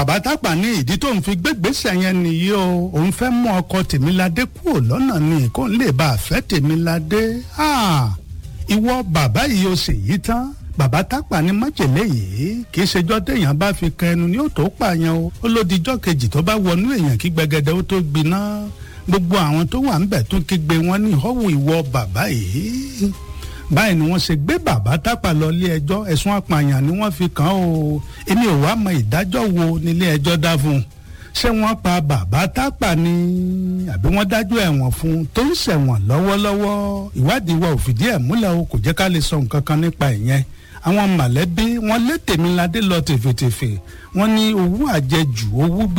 bàbá tápà ní ìdí tó ń fi gbégbèsè yẹn nìyí o òun fẹ́ mú ọkọ tèmiládé kúrò lọ́nà ni kó n lè bá a fẹ́ tèmiládé ìwọ bàbá yìí o sì yí tán bàbá tápà ní májèlé yìí kì í ṣèjọ́ téèyàn bá fi kan ẹnu ní ó tó pààyàn o ó ló dijọ́ kejì tó bá wọnú èèyàn kí gbẹgẹdẹ ó tó gbiná gbogbo àwọn tó wà ń bẹ̀ tún kígbe wọn ní ìhọ́wù ìwọ bàbá yìí báyìí ni wọ́n ṣe gbé bàbá tápà lọ ilé ẹjọ́ ẹ̀sùn apààyàn ni wọ́n fi kàn án o èmi ò wá mọ ìdájọ́ wo nílé ẹjọ́ dá fún un ṣé wọ́n pa bàbá tápà ni àbí wọ́n dájọ́ ẹ̀wọ̀n fún un tó ń ṣẹ̀wọ̀n lọ́wọ́lọ́wọ́ ìwádìí wa ò fìdí ẹ̀ múlẹ̀ o kò jẹ́ ká lè sọ nǹkan kan nípa ìyẹn àwọn mọ̀lẹ́bí wọ́n lé Tèmiládé lọ tèfètèfè wọ́n ní owó àjẹjù owó bí